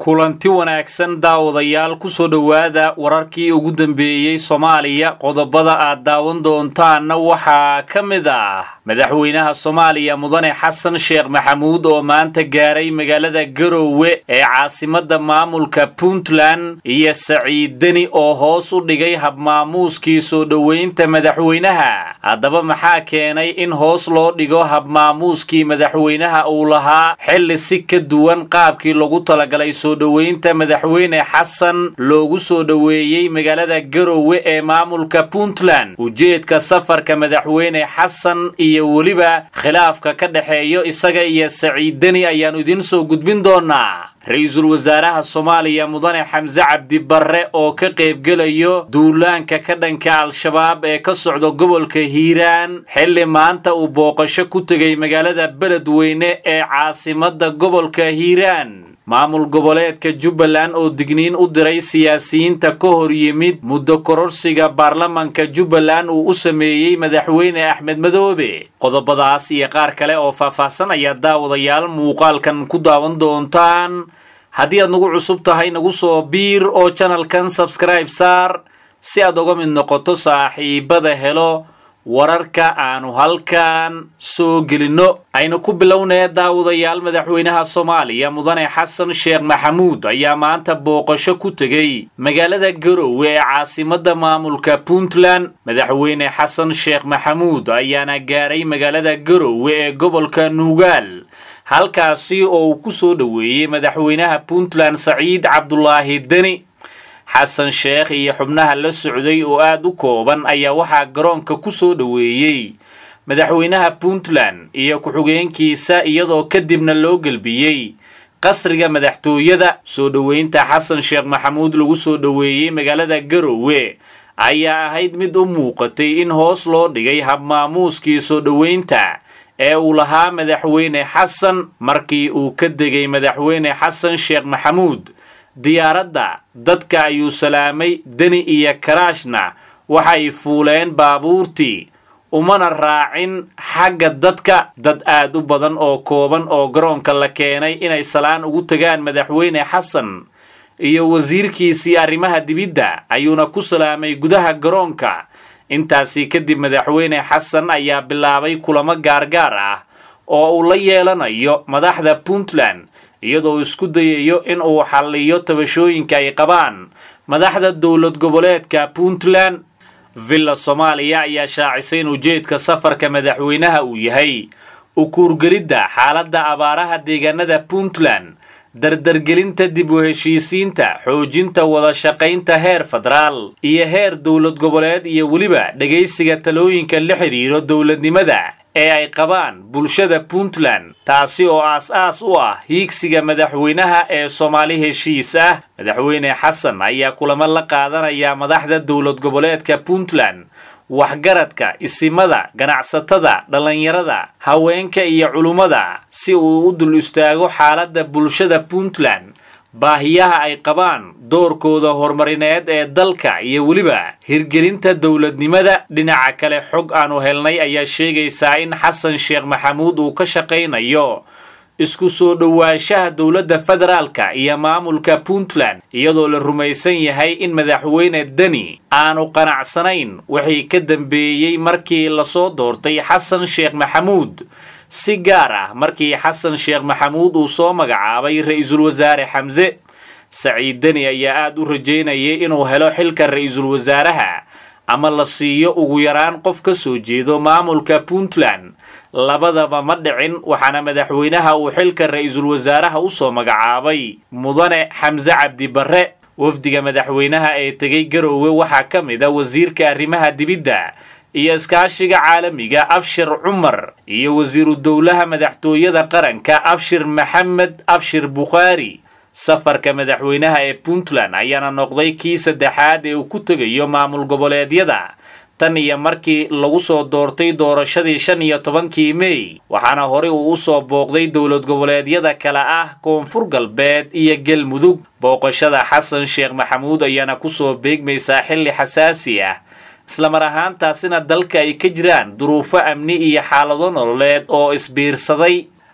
kulanti wanaagsan daawadayaal kusoo dhowaada wararkii ugu dambeeyey soomaaliya qodobada aad daawan doontaanna waxaa ka mid ah madaxweynaha soomaaliya mudane xasan sheekh maxamuud oo maanta gaaray magaalada garowe ee caasimadda maamulka puntland iyo saciid deni oo hoos u dhigay habmaamuuskii soo dhoweynta madaxweynaha haddaba maxaa keenay in hoos loo dhigo habmaamuuskii madaxweynaha uu lahaa xilli si ka duwan qaabkii lagu talagalay soo dhoweynta madaxweyne xasan loogu soo dhoweeyey magaalada garowe ee maamulka puntland ujeedka safarka madaxweyne xasan iyo weliba khilaafka ka dhexeeyo isaga iyo saciid deni ayaannu idiin soo gudbin doonaa ra-iisul wasaaraha soomaaliya mudane xamse cabdi barre oo ka qaybgelayo duulaanka ka dhanka al-shabaab ee ka socda gobolka hiiraan xilli maanta uu booqasho ku tegay magaalada beledweyne ee caasimadda gobolka hiiraan maamul goboleedka jubbaland oo digniin u diray siyaasiyiinta ka hor yimid muddo kororsiga baarlamanka jubbaland uu u sameeyey madaxweyne axmed madoobe qodobadaas iyo qaar kale oo faahfaahsan ayaa daawadayaal muuqaalkan ku daawan doontaan haddii aad nagu cusub tahay nagu soo biir oo janalkan sabskribe saar si aad uga mid noqoto saaxiibada helo wararka aanu halkan soo gelinno aynu ku bilownee daawadayaal madaxweynaha soomaaliya mudane xasan sheekh maxamuud ayaa maanta booqasho ku tegey magaalada garowe ee caasimadda maamulka puntland madaxweyne xasan sheekh maxamuud ayaana gaaray magaalada garowe ee gobolka nuugaal halkaasi oo uu ku soo dhoweeyey madaxweynaha puntland saciid cabdulaahi deni xasan sheekh iyo xubnaha la socday oo aad u kooban ayaa waxaa garoonka ku soo dhoweeyey madaxweynaha puntland iyo ku-xigeenkiisa iyadoo kadibna loo gelbiyey qasriga madaxtooyada soo dhoweynta xasan sheekh maxamuud lagu soo dhoweeyey magaalada garowe ayaa ahayd mid u muuqatay in hoos loo dhigay habmaamuuskii soo dhoweynta ee uu lahaa madaxweyne xasan markii uu ka degay madaxweyne xasan sheekh maxamuud diyaaradda dadka ayuu salaamay deni iyo karaashna waxay fuuleen baabuurtii umana raacin xagga dadka dad aad u badan oo kooban oo garoonka la keenay inay salaan ugu tagaan madaxweyne xasan iyo wasiirkiisii arrimaha dibidda ayuuna ku salaamay gudaha garoonka intaasi kadib madaxweyne xasan ayaa bilaabay kulamo gaargaar ah oo uu la yeelanayo madaxda puntland iyadoo isku dayayo in uu xalliyo tabashooyinka ay qabaan madaxda dowlad goboleedka puntland villa soomaaliya ayaa shaacisay in ujeedka safarka madaxweynaha uu yahay u kuurgelidda xaaladda abaaraha deegaanada puntland dardargelinta dib u heshiisiinta xoojinta wada shaqaynta heer federaal iyo heer dowlad goboleed iyo weliba dhegaysiga talooyinka la xidhiiro dowladnimada ee ay qabaan bulshada puntland taasi oo aas-aas u ah hiigsiga madaxweynaha ee soomaali heshiis ah madaxweyne xasan ayaa kulamo la qaadanaya madaxda dowlad goboleedka puntland waxgaradka isimada ganacsatada dhallinyarada haweenka iyo culummada si uu u dul istaago xaaladda bulshada puntland baahiyaha ay qabaan doorkooda horumarineed ee dalka iyo weliba hirgelinta dowladnimada dhinaca kale xog aanu helnay ayaa sheegaysaa in xasan sheekh maxamuud uu ka shaqaynayo isku soo dhowaanshaha dowladda federaalka iyo maamulka puntland iyadoo la rumaysan yahay in madaxweyne deni aanu qanacsanayn wixii ka dambeeyey markii lasoo doortay xasan sheekh maxamuud si gaar ah markii xasan sheekh maxamuud uu soo magacaabay ra-iisul wasaare xamse saciid deni ayaa aada u rajeynayay inuu helo xilka ra-iisul wasaaraha ama la siiyo ugu yaraan qof ka soo jeedo maamulka puntland labadaba ma dhicin waxaana madaxweynaha uu xilka ra-iisul wasaaraha usoo magacaabay mudane xamse cabdi barre wafdiga madaxweynaha ee tegay garowe waxaa ka mid a wasiirka arrimaha dibidda iyo iskaashiga caalamiga abshir cumar iyo wasiiru dowlaha madaxtooyada qaranka abshir maxamed abshir bukhaari safarka madaxweynaha ee puntland ayaana noqday kii saddexaad ee uu ku tegayo maamul goboleedyada tan iyo markii lagu soo doortay doorashadii shan iyo tobankii mey waxaana horey uu usoo booqday dowlad goboleedyada kale ah koonfur galbeed iyo galmudug booqashada xasan sheekh maxamuud ayaana kusoo beegmaysaa xilli xasaasi ah islamar ahaantaasina dalka ay ka jiraan duruufo amni iyo xaalado nololeed oo isbiirsaday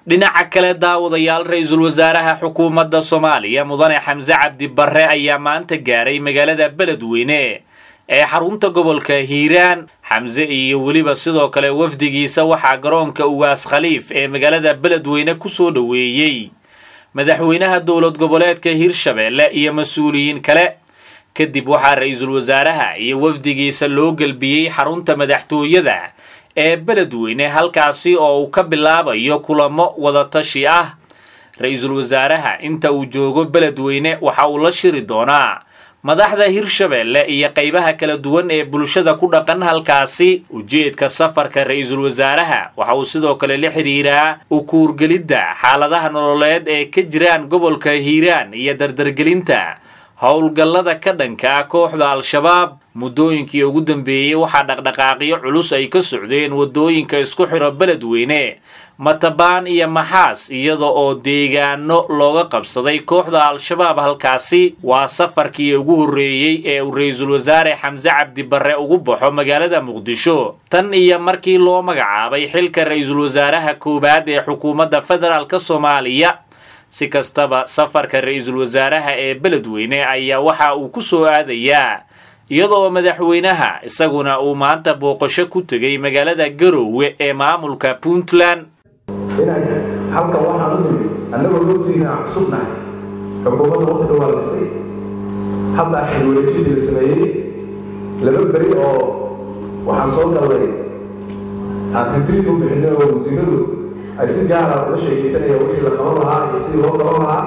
dhinaca kale daawadayaal ra-iisul wasaaraha xukuumadda soomaaliya mudane xamse cabdi barre ayaa maanta gaaray magaalada beledweyne ee xarunta gobolka hiiraan xamse iyo weliba sidoo kale wafdigiisa waxaa garoonka ugaas khaliif ee magaalada beledweyne kusoo dhoweeyey madaxweynaha dowlad goboleedka hirshabeelle iyo mas-uuliyiin kale kadib waxaa ra-iisul wasaaraha iyo wafdigiisa loo gelbiyey xarunta madaxtooyada ee beledweyne halkaasi oo uu ka bilaabayo kulamo wadatashi ah ra-iisul wasaaraha inta uu joogo beledweyne waxa uu la shiri doonaa madaxda hirshabeelle iyo qaybaha kala duwan ee bulshada ku dhaqan halkaasi ujeedka safarka ra-iisul wasaaraha waxa uu sidoo kale la xidhiiraa ukuurgelidda xaaladaha nololeed ee ka jiraan gobolka hiiraan iyo dardargelinta howlgallada ka dhanka ah kooxda al-shabaab muddooyinkii ugu dambeeyey waxaa dhaqdhaqaaqyo culus ay ka socdeen waddooyinka isku xiro beledweyne matabaan iyo maxaas iyada oo deegaano looga qabsaday kooxda al-shabaab halkaasi waa safarkii ugu horreeyey ee uu ra-iisul wasaare xamse cabdi barre ugu baxo magaalada muqdisho tan iyo markii loo magacaabay xilka ra-iisul wasaaraha koowaad ee xukuumadda federaalk soomaaliya si kastaba safarka ra-iisul wasaaraha ee beledweyne ayaa waxa uu ku soo aadayaa iyadoo madaxweynaha isaguna uu maanta booqasho ku tegay magaalada garoowe ee maamulka puntland inaan halkan waxaan u nimid annagoo hortiina cusubnahay xukuumadda waqti dhowaa la dhisay hadda xilwareejintii la sameeyey laba beri oo waxaan soo gallay aan ritriit u bixinay oo wasiiradu ay si gaara uga sheekaysanayaan wixii la qaban lahaa iyo sidii loo qaban lahaa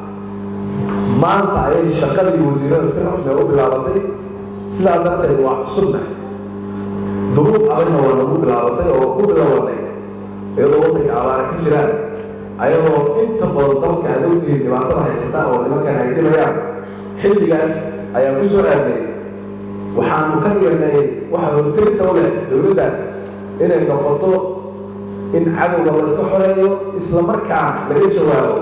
maanta ayay shaqadii wasiirada si rasmi u bilaabatay sidaa darteed waa cusubnahay duruuf adagna waa nagu bilaabatay oo u bilowanay iyadoo waddanka abaara ka jiraan ayadoo inta badan dalka aad ogtihiin dhibaatada haysata oo nimankan ay dhibayaan xilligaas ayaan ku soo aadnay waxaanu ka dhiganay waxa hortagta u leh dowladda inay noqoto in cadowga layska xoreeyo isla markaana laga jawaabo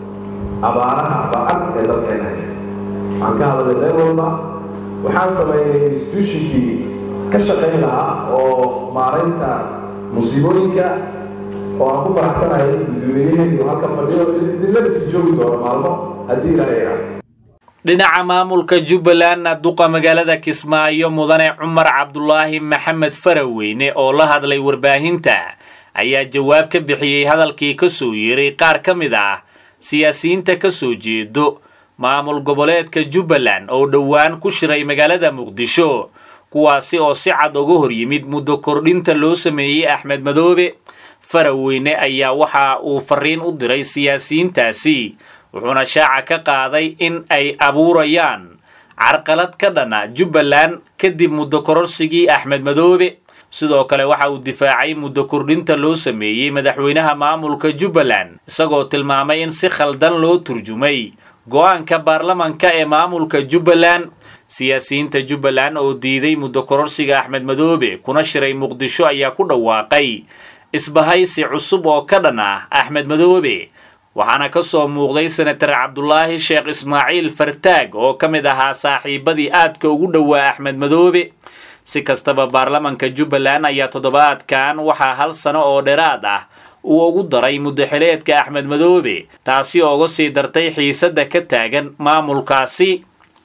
abaaraha ba-an ee dalkeena haysta waxaan ka hadalnay meel walba waxaan samaynay institutionkii ka shaqayn lahaa oo maaraynta musiibooyinka oo aan ku faraxsanahay guddoomiyaheedii oo halka fadhiyo idinlada sii joogi doono maalmo haddii ilaahay raa dhinaca maamulka jubbalandna duqa magaalada kismaayo mudane cumar cabdulaahi maxamed faraweyne oo la hadlay warbaahinta ayaa jawaab ka bixiyey hadalkii ka soo yeeray qaar ka mid ah siyaasiyiinta ka soo jeedo maamul goboleedka jubbaland oo dhowaan ku shiray magaalada muqdisho kuwaasi oo si cad uga hor yimid muddo kordhinta loo sameeyey axmed madoobe faraweyne ayaa waxa uu fariin u diray siyaasiyiintaasi wuxuuna shaaca ka qaaday in ay abuurayaan carqalad ka dhana jubbaland kadib muddo kororsigii axmed madoobe sidoo kale waxa uu difaacay muddo kordhinta loo sameeyey madaxweynaha maamulka jubbaland isagoo tilmaamay in si khaldan loo turjumay go-aanka baarlamanka ee maamulka jubbaland siyaasiyiinta jubbaland oo diiday muddo kororsiga axmed madoobe kuna shiray muqdisho ayaa ku dhawaaqay isbahaysi cusub oo ka dhan ah axmed madoobe waxaana ka soo muuqday senatar cabdulaahi sheekh ismaaciil fartaag oo ka mid ahaa saaxiibadii aadka ugu dhowaa axmed madoobe si kastaba baarlamanka jubbaland ayaa toddobaadkan waxaa hal sano oo dheeraad ah uu ugu daray muddaxileedka axmed madoobe taasi oo uga sii dartay xiisadda ka taagan maamulkaasi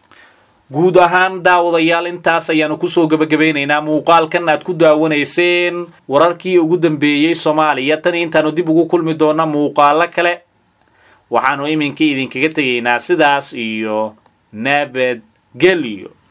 guud ahaan daawadayaal intaas ayaanu kusoo gebagabaynaynaa muuqaalkan aad ku daawanayseen wararkii ugu dambeeyey soomaaliya tan intaanu dib ugu kulmi doona muuqaalo kale waxaanu iminkii idinkaga tegaynaa sidaas iyo nabadgelyo